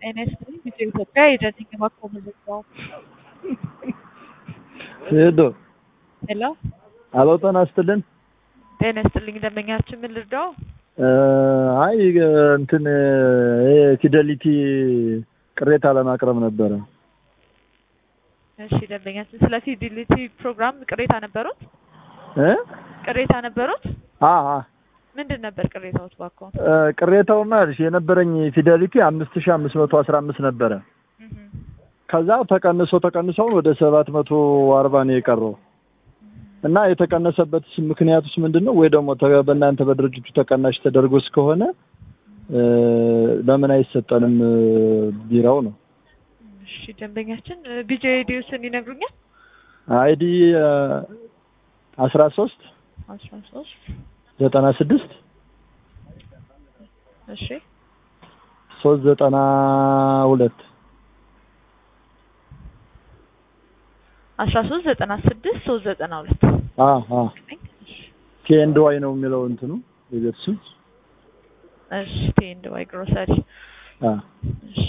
NSD ኢትዮጵያ የደንኝ ማኮመዘኛው ሄዶ ሄሎ አሎ ጤና ይስጥልን። ጤና ይስጥልኝ ደንበኛችን ምን ልርዳው? አይ እንትን ይሄ ፊደሊቲ ቅሬታ ለማቅረብ ነበረ። እሺ ደንበኛችን ስለ ፊዲሊቲ ፕሮግራም ቅሬታ ነበሩት? እ ቅሬታ ነበሩት? አ አ ምንድን ነበር ቅሬታዎች ባኮ? ቅሬታውማ እሺ የነበረኝ ፊደሊቲ አምስት ሺህ አምስት መቶ አስራ አምስት ነበረ። ከዛ ተቀንሶ ተቀንሰውን ወደ ሰባት መቶ አርባ ነው የቀረው እና የተቀነሰበት ምክንያቱስ ምንድን ነው? ወይ ደግሞ ተ- በእናንተ በድርጅቱ ተቀናሽ ተደርጎ እስከሆነ እ ለምን አይሰጠንም እ ቢራው ነው። እሺ ደንበኛችን ቢጄ ዲዩስን ይነግሩኛል? አይዲ አስራ ሶስት አስራ ሶስት ዘጠና ስድስት እሺ ሶስት ዘጠና ሁለት አስራ ሶስት ዘጠና ስድስት ሶስት ዘጠና ሁለት አ አ ኬንድ ዋይ ነው የሚለው እንትኑ የቤት ስም እሺ ቴንድ ዋይ ግሮሰሪ አ እሺ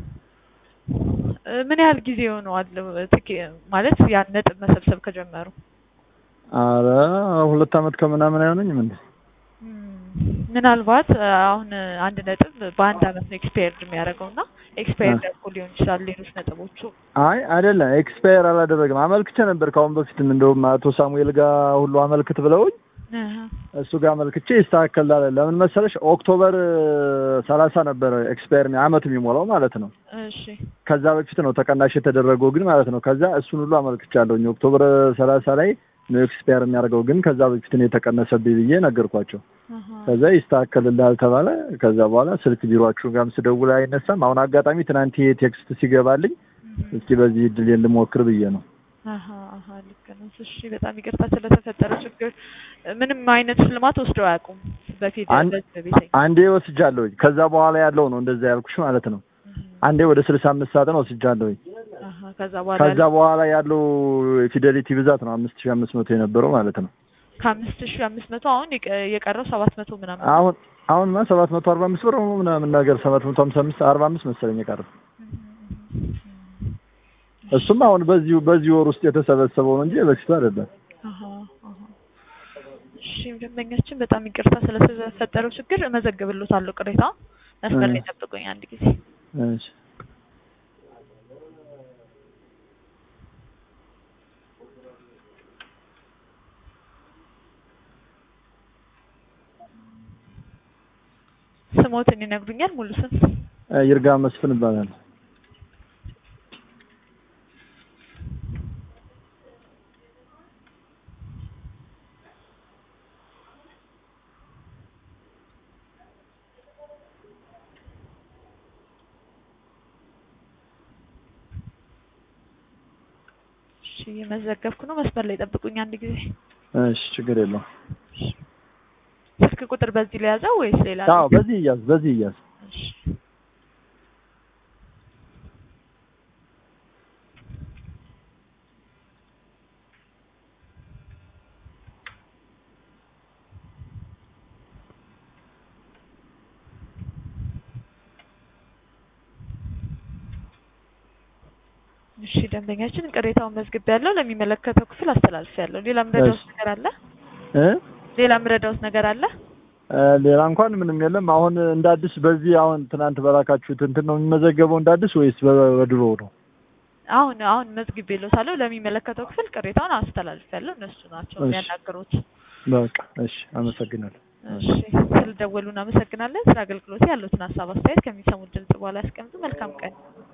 እ ምን ያህል ጊዜ ሆነዋል ትኬ- ማለት ያን ነጥብ መሰብሰብ ከጀመሩ? አረ ሁለት አመት ከምናምን አይሆነኝም እንዴ? እም፣ ምናልባት እ አሁን አንድ ነጥብ በአንድ አመት ነው ኤክስፓየርድ የሚያደርገው እና ኤክስፓየርድ አድርጎ ሊሆን ይችላል ሌሎች ነጥቦቹ። አይ አይደለም፣ ኤክስፓየር አላደረግም። አመልክቼ ነበር ከአሁን በፊትም እንደውም አቶ ሳሙኤል ጋር ሁሉ አመልክት ብለውኝ እህ፣ እሱ ጋር አመልክቼ ይስተካከላል። ለምን መሰለሽ ኦክቶበር ሰላሳ ነበረ ኤክስፓየር አመት የሚሞላው ማለት ነው። እሺ ከዛ በፊት ነው ተቀናሽ የተደረገው ግን ማለት ነው። ከዛ እሱን ሁሉ አመልክቻለሁኝ ኦክቶበር ሰላሳ ላይ ነው ኤክስፓየር የሚያደርገው ግን ከዛ በፊት ነው የተቀነሰብኝ ብዬ ነገርኳቸው። አሃ፣ ከዛ ይስተካከልልሃል ተባለ። ከዛ በኋላ ስልክ ቢሮአችሁ ጋርም ስደውል አይነሳም። አሁን አጋጣሚ ትናንት ይሄ ቴክስት ሲገባልኝ እህ፣ እስኪ በዚህ እድል ልሞክር ብዬ ነው። አሃ፣ አሃ፣ ልክ ነው። እሺ በጣም ይቅርታ ስለተፈጠረ ችግር። ምንም አይነት ሽልማት ወስደው አያውቁም በፊት አን- በዚህ በቤተኛ አንዴ ወስጃለሁኝ። ከዛ በኋላ ያለው ነው እንደዛ ያልኩሽ ማለት ነው። አንዴ ወደ ስልሳ አምስት ሰዓትን ወስጃለሁኝ። አሃ፣ ከዛ በኋላ ከዛ በኋላ ያለው ፊደሊቲ ብዛት ነው አምስት ሺህ አምስት መቶ የነበረው ማለት ነው። ከአምስት ሺህ አምስት መቶ አሁን የቀ- የቀረው ሰባት መቶ ምናምን ነው። አሁን አሁንማ ሰባት መቶ አርባ አምስት ብር ነው ምናምን ነገር ሰባት መቶ ሀምሳ አምስት አርባ አምስት መሰለኝ የቀረው። እሱም አሁን በዚሁ በዚህ ወር ውስጥ የተሰበሰበው ነው እንጂ በፊቱ አይደለም። አሃ፣ አሃ። እሺ ደንበኛችን በጣም ይቅርታ ስለተፈጠረው ችግር እመዘግብልዎታለሁ ቅሬታ መስመር ላይ ጠብቁኝ አንድ ጊዜ እሺ ስሞትን ይነግሩኛል ሙሉ ስም ይርጋ መስፍን ይባላል። እሺ እየመዘገብኩ ነው መስመር ላይ ጠብቁኝ አንድ ጊዜ እሺ ችግር የለውም። ስልክ ቁጥር በዚህ ላይ ያዘው ወይስ ሌላ ነው? አዎ በዚህ እያዝ በዚህ እያዝ እሺ እሺ ደንበኛችን ቅሬታውን መዝግብ ያለው ለሚመለከተው ክፍል አስተላልፍ ያለው ሌላ ምረዳውስ እሺ። ነገር አለ? እ ሌላ ምረዳውስ ነገር አለ? እ ሌላ እንኳን ምንም የለም። አሁን እንደ አዲስ በዚህ አሁን ትናንት በላካችሁት እንትን ነው የሚመዘገበው እንደ አዲስ ወይስ በ- በድሮ ነው? አሁን አሁን መዝግቤ ልዎታለሁ ለሚመለከተው ክፍል ቅሬታውን አስተላልፍ ያለው እነሱ ናቸው እሺ። የሚያናግሩት። በቃ እሺ፣ አመሰግናለሁ። እሺ ስለደወሉ እናመሰግናለን። ስለ አገልግሎት ያሉትን ሀሳብ አስተያየት ከሚሰሙት ድምጽ በኋላ ያስቀምጡ። መልካም ቀን